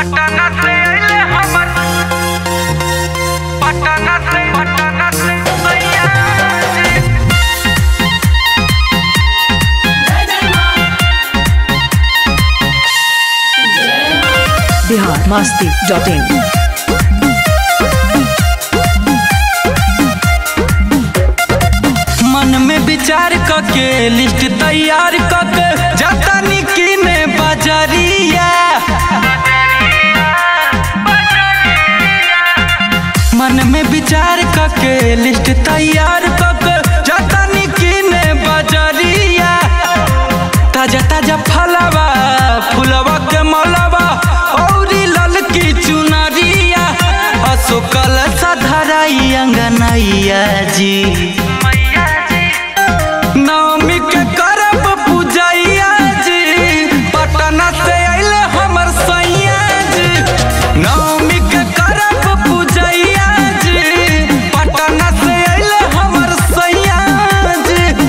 पटना से अइले हमर पटना से पटना से सैया जी बिहार मस्ती डॉट इन मन में विचार करके लिस्ट तैयार करके जाता निकीने बाजारिया मन में विचार करके लिस्ट तैयार करके जाता निकीने बाजारिया ताजा ताजा फलवा फुलवा के मलवा औरी ललकी चुनरिया अशोकल सधराई अंगनैया जी नवमी के करब पूजैया जी पटना से अइले हमर सैया जी नवमी के करब पूजैया जी पटना से अइले हमर सैया जी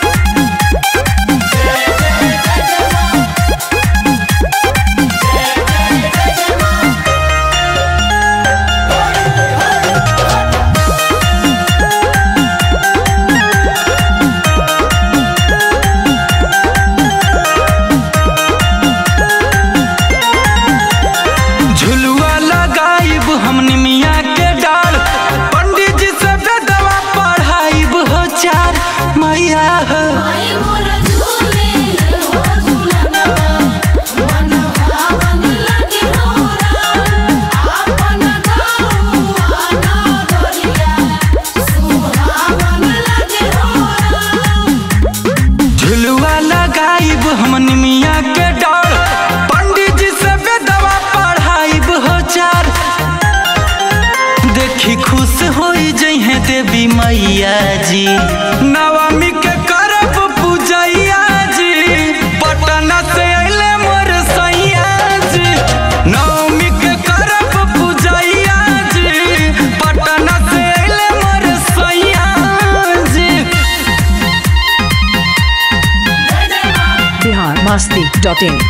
झुलुआ लगाइब हम निमिया के डाल पंडित जी से बेदवा पढ़ाइब हो चार मैया हो झुलुआ लगाइब हम निमिया के डाल पंडित जी से बेदवा पढ़ाइब हो चार देखी खुश हो जइहे देवी मैया जी नवमी के करब पूजैया जी पटना से अइले मोर सैया जी नवमी के करब पूजैया जी पटना से अइले मोर सैया जी बिहार मस्ती डॉट इन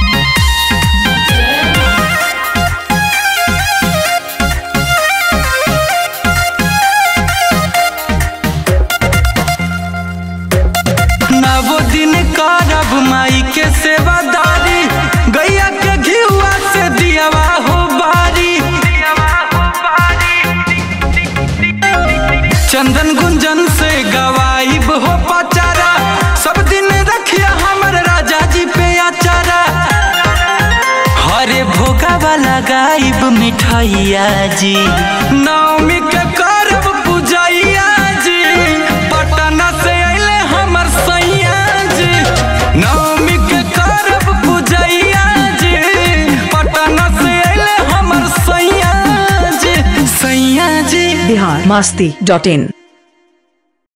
नवो दिन करब माई के सेवादारी गैया के घिउआ से दियावा हो बारी चंदन गुंजन से गवाइब हो पचारा सब दिन रखिया हमर राजा जी पे अचारा हरे भोगा वाला गाइब मिठाइया जी नवमी के करब पूजैया जी पटना से अइले हमर सैया जी नवमी के करब पूजैया जी पटना से अइले हमर सैया जी सैया जी बिहार मस्ती डॉट इन